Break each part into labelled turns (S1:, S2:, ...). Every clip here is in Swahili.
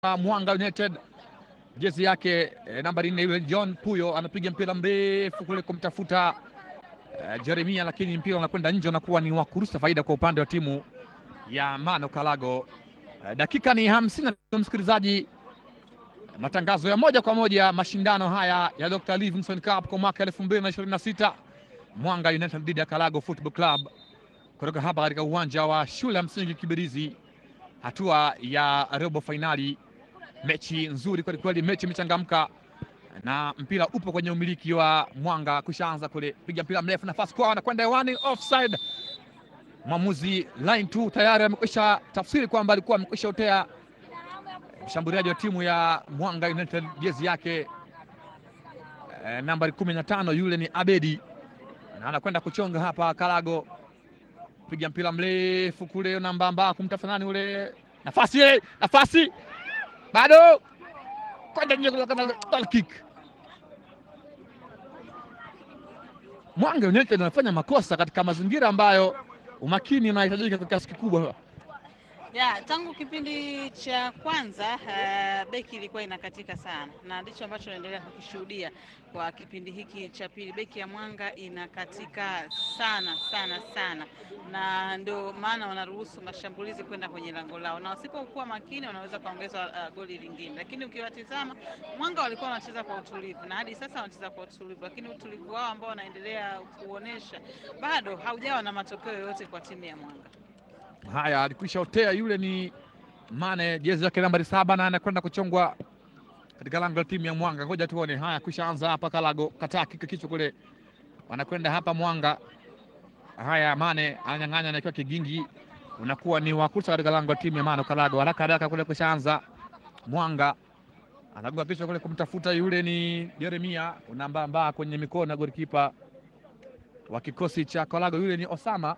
S1: Mwanga United jezi yake e, nambari nne yule John Puyo anapiga mpira mrefu kule kumtafuta e, Jeremia, lakini mpira unakwenda nje, unakuwa ni wa kurusa faida kwa upande wa timu ya Mano Kalago. E, dakika ni hamsini na tatu msikilizaji, matangazo ya moja kwa moja mashindano haya ya Dr. Livingstone Cup kwa mwaka elfu mbili na ishirini na sita Mwanga United dhidi ya Kalago Football Club kutoka hapa katika uwanja wa shule ya msingi Kibirizi, hatua ya robo fainali. Mechi nzuri kweli kweli, mechi imechangamka na mpira upo kwenye umiliki wa Mwanga. Kushaanza kule piga mpira mrefu, nafasi kwao, anakwenda hewani, offside. Mwamuzi line 2 tayari amekwisha tafsiri kwamba alikuwa amekwisha utea mshambuliaji wa timu ya Mwanga United jezi yake e, nambari kumi na tano yule ni Abedi na anakwenda kuchonga hapa. Kalago piga mpira mrefu kule nambamba kumtafuta nani ule, nafasi ile, nafasi bado kwenda nje, goal kick. Mwanga United anafanya makosa katika mazingira ambayo umakini unahitajika kwa kiasi kikubwa.
S2: Ya, tangu kipindi cha kwanza uh, beki ilikuwa inakatika sana na ndicho ambacho naendelea kukishuhudia kwa kipindi hiki cha pili. Beki ya Mwanga inakatika sana sana sana, na ndio maana wanaruhusu mashambulizi kwenda kwenye lango lao, na wasipokuwa makini wanaweza kuongeza uh, goli lingine. Lakini ukiwatizama Mwanga walikuwa wanacheza kwa utulivu na hadi sasa wanacheza kwa utulivu, lakini utulivu wao ambao wanaendelea kuonesha bado haujawa na matokeo yoyote kwa timu ya Mwanga.
S1: Haya, alikwisha otea yule ni Mane, jezi yake nambari saba, na anakwenda kuchongwa katika lango la timu ya Mwanga. Ngoja tuone. Haya, kwisha anza hapa. Kalago kataa kika kichwa kule, wanakwenda hapa Mwanga. Haya, Mane ananyang'anya na kigingi, unakuwa ni wakusa katika lango la timu ya Mano Kalago. Haraka haraka kule kwisha anza Mwanga anagonga kichwa kule kumtafuta yule ni Jeremia, unambambaa kwenye mikono ya golikipa wa kikosi cha Kalago, yule ni Osama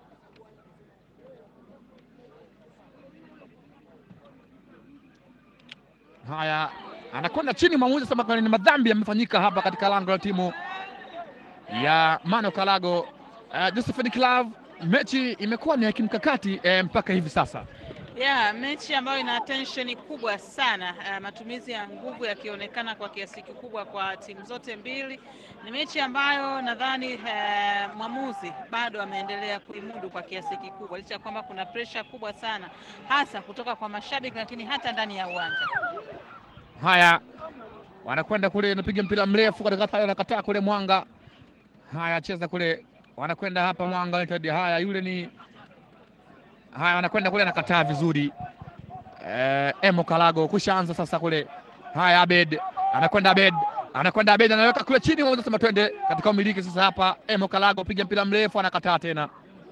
S1: Haya, anakwenda chini. Mwamuzi sema ni madhambi yamefanyika hapa katika lango la timu ya Mano Kalago. Uh, Josephine Club, mechi imekuwa ni ya kimkakati eh, mpaka hivi sasa
S2: ya mechi ambayo ina tensheni kubwa sana uh, matumizi ya nguvu yakionekana kwa kiasi kikubwa kwa timu zote mbili. Ni mechi ambayo nadhani uh, mwamuzi bado ameendelea kuimudu kwa kiasi kikubwa, licha ya kwamba kuna presha kubwa sana hasa kutoka kwa mashabiki, lakini hata ndani ya uwanja.
S1: Haya, wanakwenda kule, napiga mpira mrefu katika, anakataa kule Mwanga. Haya, cheza kule, wanakwenda hapa Mwanga United. Haya, yule ni haya wanakwenda kule, anakataa vizuri. Eh, Emo Kalago kushaanza sasa kule. Haya, Abed anakwenda, Abed anakwenda, Abed anaweka kule chini, wanasema twende katika umiliki sasa. Hapa Emo Kalago piga mpira mrefu, anakataa tena.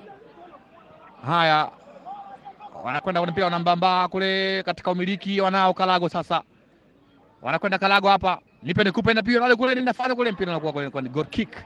S1: Haya, wanakwenda kule, mpira wanambamba kule katika umiliki, wanao Kalago sasa, wanakwenda Kalago hapa, nipe nikupe, na pia wale kule ninafanya kule, mpira unakuwa kule, ni goal kick,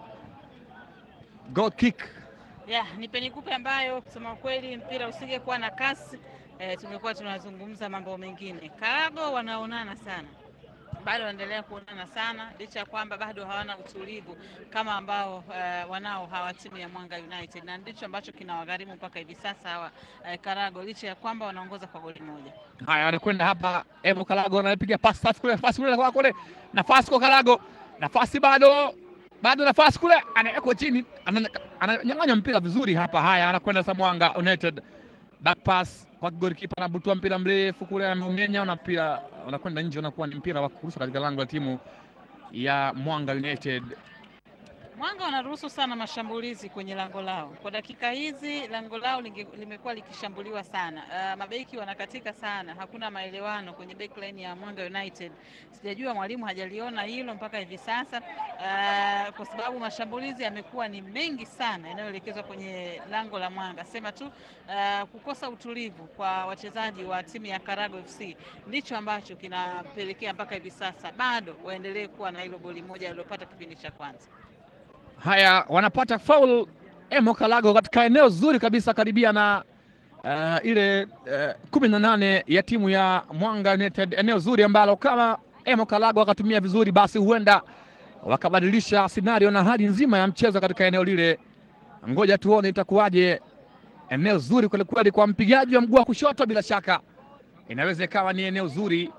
S1: goal kick
S2: ya nipe nikupe ambayo kusema kweli mpira usingekuwa na kasi e, tungekuwa tunazungumza mambo mengine. Karago wanaonana sana, bado wanaendelea kuonana sana, licha ya kwamba bado hawana utulivu kama ambao uh, wanao hawa timu ya Mwanga United, na ndicho ambacho kinawagharimu mpaka hivi sasa hawa uh, Karago, licha ya kwamba wanaongoza kwa goli moja.
S1: Haya, anakwenda hapa Emo Kalago anapiga pasi safi kule, nafasi kule kwa kule, nafasi kwa Kalago, nafasi bado bado nafasi kule, anawekwa chini, ananyang'anya mpira vizuri hapa. Haya, anakwenda sa Mwanga United, back pass kwa golikipa, anabutua mpira mrefu kule, ameumenya na mpira unakwenda nje, unakuwa ni mpira wa kurusha katika lango la timu ya Mwanga United.
S2: Mwanga wanaruhusu sana mashambulizi kwenye lango lao. Kwa dakika hizi lango lao limekuwa likishambuliwa sana. Uh, mabeki wanakatika sana, hakuna maelewano kwenye backline ya Mwanga United. Sijajua mwalimu hajaliona hilo mpaka hivi sasa, uh, kwa sababu mashambulizi yamekuwa ni mengi sana yanayoelekezwa kwenye lango la Mwanga. Sema tu uh, kukosa utulivu kwa wachezaji wa timu ya Karago FC ndicho ambacho kinapelekea mpaka hivi sasa bado waendelee kuwa na hilo goli moja waliopata kipindi cha kwanza.
S1: Haya, wanapata foul Emo Kalago katika eneo zuri kabisa karibia na uh, ile uh, kumi na nane ya timu ya Mwanga United, eneo zuri ambalo kama Emo Kalago wakatumia vizuri, basi huenda wakabadilisha scenario na hali nzima ya mchezo katika eneo lile. Ngoja tuone itakuwaje. Eneo zuri kwelikweli kwa mpigaji wa mguu wa kushoto, bila shaka inaweza ikawa ni eneo zuri